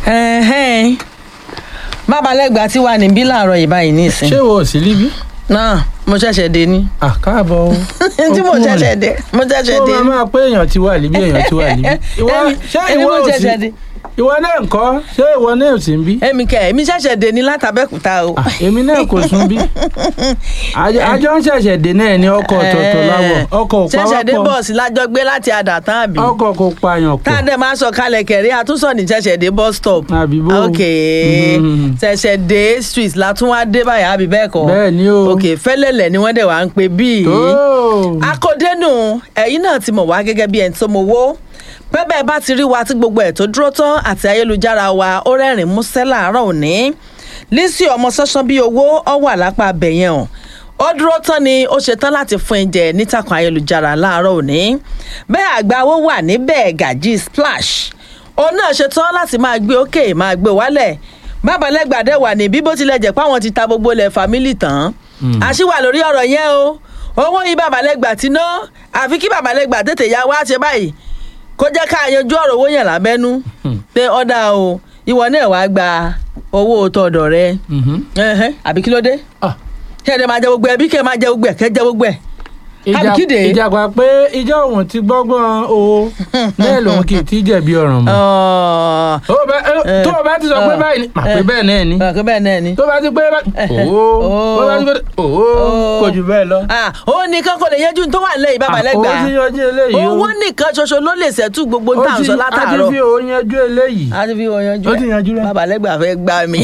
Ẹ̀hẹ́n. bábalẹ́gbà tí wà níbí láàárọ̀ yìí báyìí nísìn ṣé wo ò sí líbí. náà mo ṣẹ̀ṣẹ̀ dé ní ah káàbọ̀ o. tí mo ṣẹ̀ṣẹ̀ dé mo ṣẹ̀ṣẹ̀ ó dé máa máa pé èèyàn ti wà líbí èèyàn ti wà líbí. ìwọ Èmi- ṣé èmi ìwọ mo ò sí ṣẹ̀ṣẹ̀ dé ìwọ náà ń kọ́ ṣé ìwọ náà ò sí ń bí. èmi kẹ èmi ṣẹ̀ṣẹ̀ dé ní látàbẹ́kúta o Ah, èmi náà kò sún bí. àjọ àjọ ń ṣẹ̀ṣẹ̀ dé náà ní ọkọ̀ ọ̀tọ̀ọ̀tọ̀ láwọ̀ ọkọ̀ ò ṣẹ̀ṣẹ̀ dé pawọ́pọ̀ bọ́ọ̀sì lájọ gbé láti àdàtàn àbí ọkọ̀ kò pààyàn tá a pọ̀. dẹ̀ máa sọ kalẹ̀ kẹ̀rí àtúnṣọ ní ṣẹ̀ṣẹ̀ dé bus stop àbí bó. ok Mhm. ṣẹ̀ṣẹ̀ dé street látún wá dé báyà àbí bẹ́ẹ̀ kọ́ bẹ́ẹ̀ ni o. ok fẹ́lẹ́lẹ̀ ni wọ́n dẹ̀ wá ń pe bíi tó. akódénù ẹ̀yin náà ti mọ̀ wá gẹ́gẹ́ bí ẹni tó mowó bẹ́ẹ̀ bá ti rí wa tí gbogbo ẹ̀ tó dúró tán àti ayélujára wa ó rẹ́rìn músẹ́ láàárọ̀ òní Lizzy ọmọ sọ́sán bíi owó ọ wà lápá abẹ̀yẹn o ó dúró tán ni ó ṣe tán láti fún ẹ̀jẹ̀ nítàkùn ayélujára láàárọ̀ òní bẹ́ẹ̀ àgbà owó wà níbẹ̀ gàjí splash òun náà ṣe tán láti máa gbé òkè máa gbé wálẹ̀ bábalẹ́gbàdẹ́ wà ní bí bó tilẹ̀ jẹ́ pé àwọn ti ta gbogbo ilẹ̀ fámílì tán àṣìwà lórí ọ̀rọ̀ yẹn o owó yìí babalẹ́gbà ti ná àfi kí babalẹ́gbà tètè ya wá ṣe báyìí kó jẹ́ ká yanjú ọ̀rọ̀ owó yẹn lábẹ́nú pé ọ̀dà o ìwọ náà wàá gba owó tọ̀dọ̀ rẹ Mhm. Ẹhẹ́, àbí kí ló dé Ah, kẹ́ ẹ̀ dẹ̀ máa jẹ gbogbo ẹ̀ bí kẹ́ ẹ̀ máa jẹ gbogbo ẹ̀ kẹ́ ẹ jẹ gbogbo ẹ̀ ìjà- Àbíkídé. ìjàpá pé ìjọ òun ti gbọ́gbọ́n o náà lòun kì í ti jẹ̀bi ọ̀ràn mọ́. Ọ̀ọ́, Ó bá- ẹ, tó o bá ti sọ pé ẹ, báyìí ni mà pé ẹ. bẹ́ẹ̀ náà ni ọ̀ọ́, kí bẹ́ẹ̀ náà ni. tó bá ti pé báyìí òó Ó. tó bá ti pé òó Ó. kò jù bẹ́ẹ̀ lọ. Ah, ó nìkan kò lè yanjú tó wà lẹ́yìn babalẹ́gbà owó ti yanjú eléyìí o owó nìkan ṣoṣo ló lè ṣẹ́tù gbogbo Ó tá à ń ti- sọ a ti látàárọ̀ fi òun yanjú eléyìí. a ti fi wọn yanjú Ó ti yanjú rẹ̀. babalẹ́gbà fẹ́ gbá mi.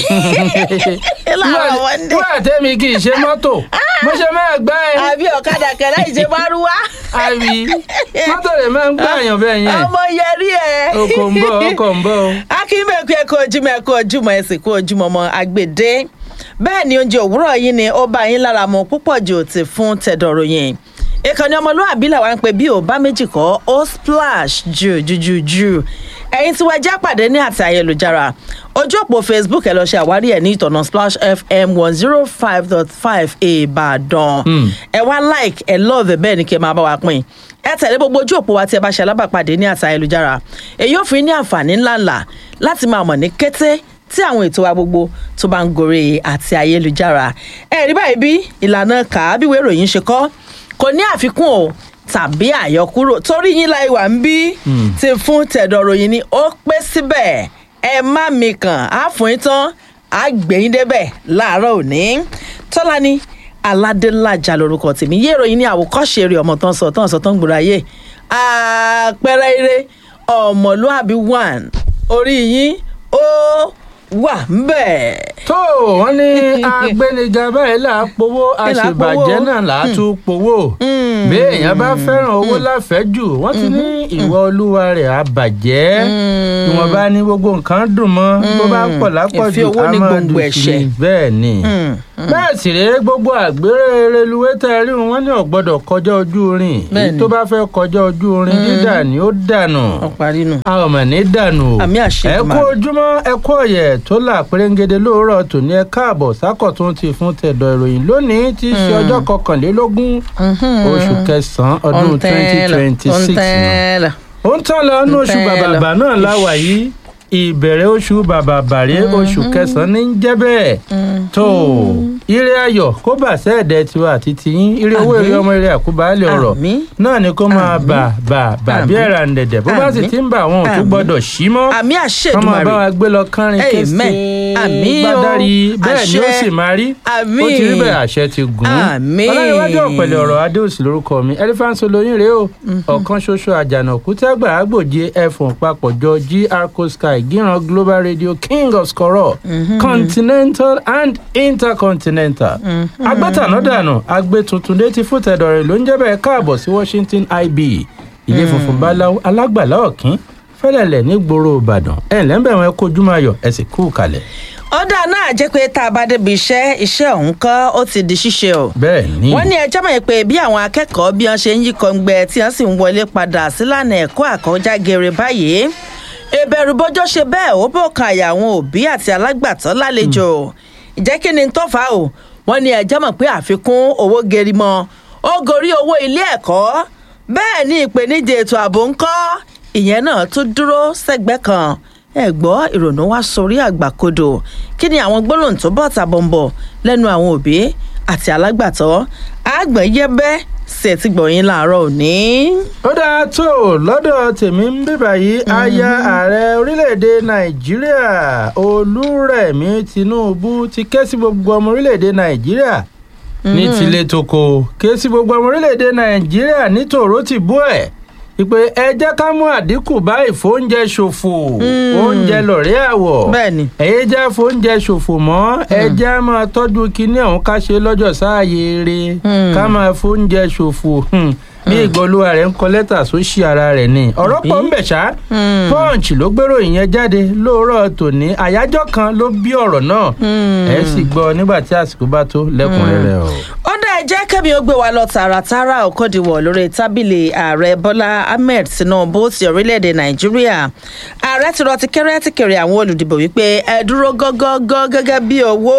láàárọ̀ wọn dé nígbà tẹ́mi kì í ṣe mọ́tò mo ṣe máa gbá ẹ àbí ọ̀kadà kẹlẹ́ ìṣe márúwá àbí mọ́tò rẹ̀ máa ń gbá àyàn bẹ́ẹ̀ yẹn ọmọ yẹrí ẹ. ọkọ̀ ń bọ̀ ọkọ̀ ń bọ̀ o. akínbẹ̀kú ẹ̀kọ́ ojúmọ̀ ẹ̀kọ́ ojúmọ̀ ẹ̀sìn kú ojúmọ̀ ọmọ àgbèdé bẹ́ẹ̀ ni oúnjẹ òwúrọ̀ yìí ni ó bá yín lára mu púpọ̀ jù ti fún tẹ̀dọ̀rọ̀ yẹn ìkànnì ọmọlúwàbí làwọn ń pè bí ò bá méjì kọ́ ó splash jù jù jù jù ẹ̀yin tí wọ́n já pàdé ní àti ayélujára ojú òpó facebook ẹ lọ ṣe àwárí ẹ̀ ní ìtọ̀nà splash fm one zero five dot five ìbàdàn ẹ wá like ẹ love bẹ́ẹ̀ ni kí ẹ máa bá wa pín ẹ tẹ̀lé gbogbo ojú òpó wa tí ẹ bá ṣe alábàpàdé ní àti ayélujára èyí ò fi ní àǹfààní ńláńlá láti máa mọ̀ ní kété tí àwọn ètò wa gbogbo tó bá ń gorí àti ayélujára ẹ rí báyìí bí ìlànà kàábíwé ìròyìn ṣe kọ́ kò ní àfikún o tàbí àyọkúrò torí yín láì wà ń bí ti fún tẹ̀dọ̀ ròyìn ni ó pé síbẹ̀ ẹ má mi kàn á fún yín tán á gbẹ̀yìn débẹ̀ láàárọ̀ òní tọ́lání aládélájà lorúkọ tèmi yé ìròyìn ní àwòkọ́ṣe eré ọmọ tán sọ tán sọ tán gbòòrò ayé àpẹẹrẹ eré ọmọlúàbí one orí yín ó wà ń bẹ̀. tó wọn ní agbẹniga báyìí là á powó Ẹ là á àṣebàjẹ́ powó. náà là á tún powó bí èèyàn bá fẹ́ràn owó láfẹ́jù wọ́n ti ní ìwọ olúwa rẹ̀ á bàjẹ́ ìwọ̀n bá ní gbogbo nǹkan dùn mọ́ bó bá pọ̀ lápọ̀jù Ìfẹ́ owó á ní máa gbòǹgbò dùn sí ẹ̀ṣẹ̀. ni bẹ́ẹ̀ ni bẹ́ẹ̀ sì rèé gbogbo àgbèrè reluwé tẹ́ rí wọn ní ò gbọ́dọ̀ kọjá ojú irin Bẹ́ẹ̀ èyí ni. tó bá fẹ́ kọjá ojú irin dídà ni ó dànù ọ̀parí nù. a ò mọ̀ ní dànù o. Àmì àṣẹ ẹ kú Èdùmàrè. ojúmọ́ ẹ kú ọ̀yẹ̀ tó là pérégede lóòrọ̀ tòní ẹ káàbọ̀ sákọ̀tún ti fún tẹ̀dọ̀ ìròyìn lónìí tí í ṣe ọjọ́ kọkànlélógún oṣù kẹsàn-án ọdún twenty twenty six ọ̀ntẹ́lẹ̀. ó ń tán lọ nínú oṣù Ntẹ́lẹ̀. bàbàbà náà láwà yìí ìbẹ̀rẹ̀ oṣù bàbàbà rèé oṣù kẹsàn-án ní í jẹ́ bẹ́ẹ̀ tó ire ayọ̀ kó bà sẹ́ẹ̀dẹ̀ tiwa àti tiyín ire owó Àmín. ire ọmọ ire àkúbálẹ̀ ọ̀rọ̀ Àmín. náà ni kó máa Àmín. bà bà bà bí Àmín. ẹ̀rà ń dẹ̀dẹ̀ bó bá sì Àmín. ti ń bà wọn ò tún Àmín. gbọ́dọ̀ sí mọ́ àmì àṣẹ kọ́ máa bá Èdùmàrè. wa gbé lọ kánrin kése Amen. Àmín o. gbádárì bẹ́ẹ̀ ni ó Àṣẹ. sì máa rí Àmín. ó ti rí bẹ́ẹ̀ àṣẹ ti gùn ún Àmín. ọlọ́runwájú ọ̀pẹ̀lẹ̀ ọ̀rọ̀ adéòsì lórúkọ mi elephant olóyin rèé o ọ̀kan ṣoṣo àjànàkú tẹ́gbà àgbòje ẹ̀fọ̀n papọ̀jọ gr sky gíran global radio king of skoro continental and intercontinental agbẹ́tànádànù agbé tuntun létí fún tẹ̀dọ̀rẹ̀ ló ń jẹ́ bẹ́ẹ̀ káàbọ̀ sí washington ib ilé funfun báláwo alágbàlá ọ̀kín fẹ́lẹ̀lẹ̀ nígboro ìbàdàn ẹ̀ lẹ́ńbẹ̀rún ẹ kojú máa yọ ẹ sì kú kalẹ̀ ọ̀dà náà jẹ́ pé tá a bá débi iṣẹ́ iṣẹ́ ọ̀hún kọ́ ó ti di ṣíṣe o. bẹ́ẹ̀ ni wọ́n ní ẹjọ́ mọ̀ pé bí àwọn akẹ́kọ̀ọ́ bí wọ́n ṣe ń yí kọ́ngbẹ́ tí wọ́n sì ń wọlé padà sílànà ẹ̀kọ́ àkọ́já gere báyìí ìbẹ̀rù bọ́jọ́ ṣe bẹ́ẹ̀ ó bò kan àyà àwọn òbí àti alágbàtọ́ lálejò ìjẹ́ kí ni tó fà á o wọ́n ní ẹjọ́ mọ̀ pé àfikún owó geri mọ́ ó gorí owó ilé ẹ̀kọ́ bẹ́ẹ̀ ni ìpèníjà ètò ààbò ń kọ́ ìyẹn náà tún dúró sẹ́gbẹ́ kan ẹ gbọ́ ìrònú wá sórí àgbàkodò kí ni àwọn gbólóhùn tó bọ̀ tàbọ̀nbọ̀ lẹ́nu àwọn òbí àti alágbàtọ́ àgbọ̀n yẹ́bẹ́ sí ẹ ti gbọ̀yìn láàárọ̀ òní. ó dáa tó lọ́dọ̀ tèmi ń bíbà yìí aya ààrẹ orílẹ̀-èdè nàìjíríà olúrẹ̀mí tinubu ti ké sí gbogbo ọmọ orílẹ̀-èdè nàìjíríà ní tilé toko ké sí gbogbo ọmọ orílẹ̀-èdè nàìjíríà ní tòró ti bú ẹ̀ ìpè ẹ jẹ́ ká mú àdínkù bá ìfóúnjẹ ṣòfò oúnjẹ lọ̀rẹ́ àwọ̀ Bẹ́ẹ̀ni. ẹ̀yẹ́ já fóúnjẹ ṣòfò mọ́ ẹ jẹ́ máa tọ́jú kinní ọ̀hún ká ṣe lọ́jọ́ sáàyè eré ká máa fóúnjẹ ṣòfò hmm, bí ìgbọ́lúwa rẹ̀ ń kọ lẹ́tà sósì ara rẹ̀ ni ọ̀rọ̀ pọ̀ ń bẹ̀ ṣá punch ló gbèrò ìyẹn jáde lóòrọ̀ tòní àyájọ́ kan ló bí ọ̀rọ̀ náà ẹ sì gbọ́ nígbà tí àsìkò bá tó lẹ́kùnrẹ́rẹ́ o. ó dá ẹ jẹ́ kẹ́mi ó gbé wa lọ tààràtàrà òkòdìwọ̀ lórí tábìlì ààrẹ bọ́lá ahmed tinubu ti orílẹ̀-èdè nàìjíríà ààrẹ ti rọ ti kẹ́rẹ́ ti kéré àwọn olùdìbò wípé ẹ dúró gọ́gọ́gọ́ gẹ́gẹ́ bí owó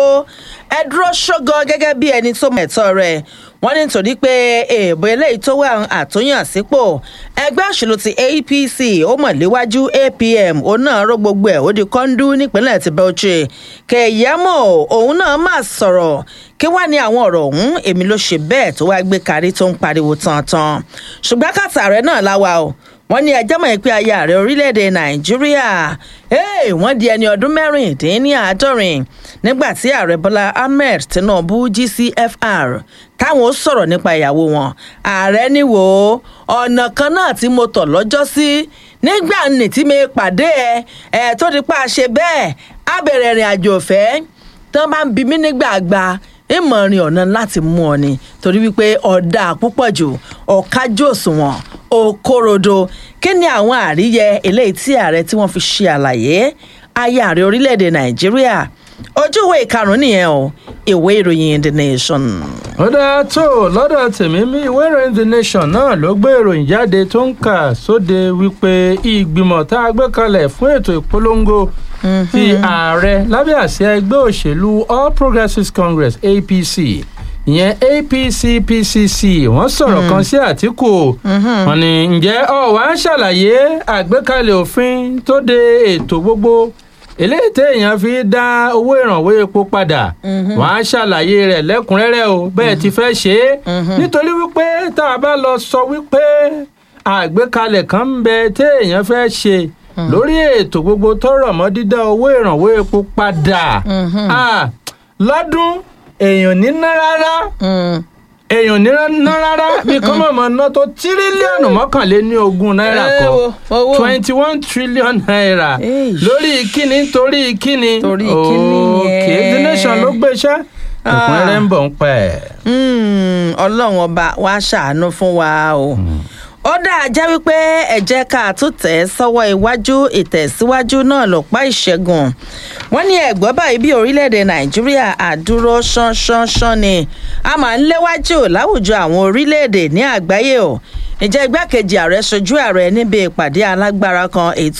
ẹ dúró ṣógọ́ gẹ́gẹ́ bí ẹni tó mẹ̀tọ́ rẹ̀ wọ́n ní nítorí pé èèbò eléyìí tó wà àtúnyàn sípò ẹgbẹ́ òṣèlú ti apc ó mọ̀ léwájú apm òun náà ró gbogbo ẹ̀ ó di kọ́ńdú nípínlẹ̀ ti bauchi kẹ̀yẹ́mọ̀ òun náà mà sọ̀rọ̀ kí wàá ní àwọn ọ̀rọ̀ ọ̀hún èmi ló ṣe bẹ́ẹ̀ tó wáá gbé kárí tó ń pariwo tantan ṣùgbọ́n kàtà rẹ̀ náà láwa o wọ́n ní ẹjọ́ mọ̀ pé aya ààrẹ orílẹ̀-èdè nàìjíríà hey, wọ́n di ẹni ọdún mẹ́rìndínláàádọ́rin nígbà tí ààrẹ bọ́lá ahmed tinubu gcfr táwọn ó sọ̀rọ̀ nípa ìyàwó wọn ààrẹ ní wò ó ọ̀nà kan náà tí mo tọ̀ lọ́jọ́ sí nígbà nì tí mi pàdé ẹ ẹ tó di pa ṣe bẹ́ẹ̀ á bẹ̀rẹ̀ ìrìn àjò ọ̀fẹ́ tán bá ń bi mí nígbà gba ìmọ̀rin ọ̀nà láti mú ọ ni torí wípé ọ̀dà púpọ̀ jù ọ̀kájú òṣùwọ̀n òkòròdò kí ni àwọn àríyẹ eléyìí tí ààrẹ tí wọ́n fi ṣe àlàyé aya ààrẹ orílẹ̀-èdè nàìjíríà ojú ìwé ìkarùn-ún nìyẹn o ìwé ìròyìn the nation. ó dáa tó lọ́dọ̀ tèmi mi ìwé ìròyìn the nation náà ló gbé ìròyìn jáde tó ń kà sóde wípé ìgbìmọ̀ tá a gbé kalẹ̀ fún ètò ìpolongo ti ààrẹ lábẹ́ àsíá ẹgbẹ́ òṣèlú all progressives congress apc ìyẹn apc pcc wọ́n sọ̀rọ̀ kan sí àtìkù wọ́n ní ǹjẹ́ ọ̀ wá ṣàlàyé àgbékalẹ̀ òfin tó de ètò gbogbo eléyìí téèyàn fi dá owó ìrànwọ́ epo padà wọ́n á ṣàlàyé rẹ̀ lẹ́kùnrẹ́rẹ́ o bẹ́ẹ̀ ti fẹ́ ṣe é nítorí wípé tá a bá lọ sọ wípé àgbékalẹ̀ kan ń bẹ téèyàn fẹ́ ṣe lórí ètò gbogbo tọrọ mọ́ dídá owó ìrànwọ́ epo padà Ah, lọ́dún èèyàn ní ná rárá èèyàn ní ná rárá bí kọ́mọ̀mọ́ ná tó tírílíọ̀nù mọ́kànléní ogún náírà Ẹ kan wo, owó. twenty one trillion naira Eish. lórí kíni torí kíni Torí kíni òkè yẹn. the nation ló gbéṣẹ́ ẹ̀kúnrẹ́rẹ́ ń bọ̀ ń pẹ́. Mm, ọlọ́run ọba wa ṣàánú fún wa o. ó dáa jẹ́ wípé ẹ jẹ́ ká tún tẹ̀ ẹ́ sọ́wọ́ iwájú ìtẹ̀síwájú náà lọ́pàá ìṣẹ́gun wọ́n ní ẹ̀gbọ́n báyìí bí orílẹ̀-èdè nàìjíríà àdúró ṣánṣánṣán ni a máa ń léwájú láwùjọ àwọn orílẹ̀-èdè ní àgbáyé o ìjẹ́ igbákejì ààrẹ ṣojú ààrẹ níbi ìpàdé alágbára kan èyí